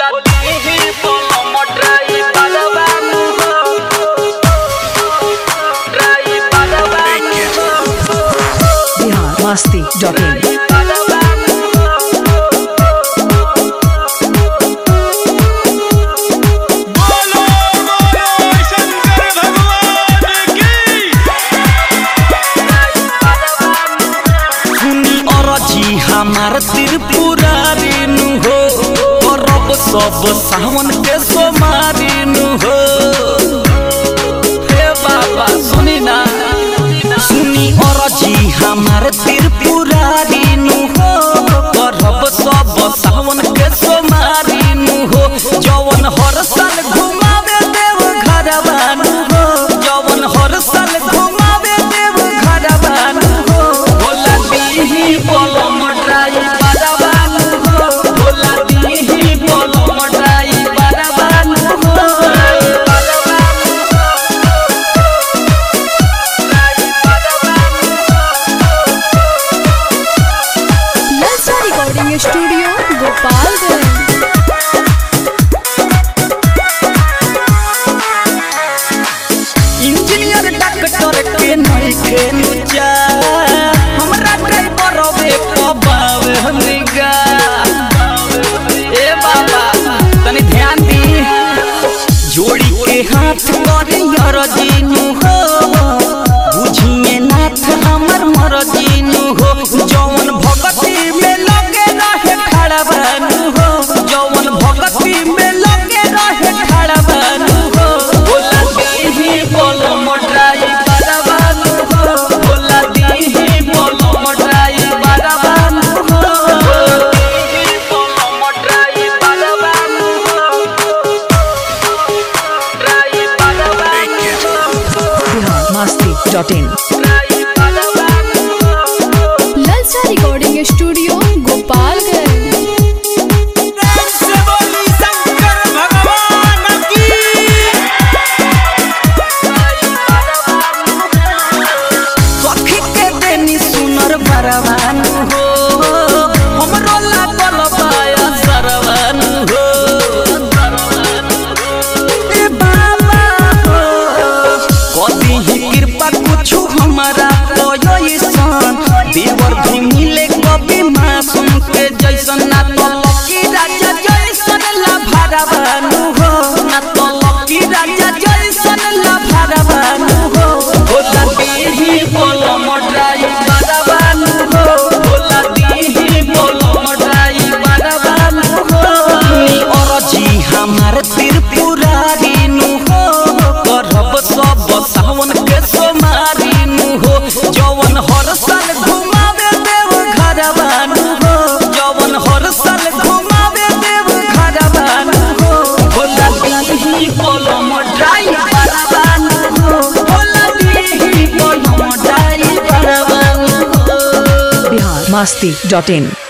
होला दीही बोलो मोटराई बालवानु हो ड्राई बालवानु हो बिहार मस्ती डॉट इन बालवानु बोलो बोलो शंकर भगवान की सुनी अरजी हमार त्रिपुरारी नु हो करब सब सावन के सोमारी नु हो हे बाबा सुनी ना सुनी अरजी हमार त्रिपुरारी नु हो करब सब सावन के सोमारी नु हो जवन हर साल घुमावे देव घरवा नु हो जवन हर साल घुमावे देव घरवा नु हो भोला दीही बोलो मटराई बाराबान हो भोला दीही बोलो मटराई बाराबान हो बाराबान ललचा recording studio Gopalganj engineer doctor के नहीं खेलू जा हमरा ड्राइवर वे पबावे हमनिगा ए बाबा तनी ध्यान दी जोड़ी के हाथ करे यार जीनू हो बुझिए नाथ हमर मर जीनू हो जौन भगती में लगे रहे खड़ा बनू हो जौन भगती में लगे रहे खड़ा बनू हो बोला दीही बोलो मोटराई बाराबानू हो बोला दीही बोलो मोटराई बाराबानू हो दीही बोलो मोटराई बाराबानू हो ट्राई बाराबानू हो Bihar Masti dot in try बाराबानू हो ललचा रिकॉर्डिंग स्टूडियो गोपालगंज से बोली शंकर भगवान की सखी के देनी सुनर बरवानु हो हमरो लागल पाया सरवानु हो ए बाबा हो कदी ही कृपा कुछु हमारा कोयो ईसान देवर भी मिले कभी मासूम के जैसन ना तो लकी राजा जैसन ला भरवानु हो ना तो लकी राजा जैसन ला भरवानु हो भोला दीही बोलो मोटराई बाराबानु हो भोला दीही बोलो मोटराई बाराबानु हो नी अरजी हमार त्रिपुरारी नु हो करब सब सावन के सोमारी नु हो जवन हर साल घुमावे देव घरवा नु हो जवन हर साल घुमावे देव घरवा नु हो भोला दीही बोलो मोटराई बाराबानु हो भोला दीही बोलो मोटराई बाराबानु हो बिहार मस्ती डॉट इन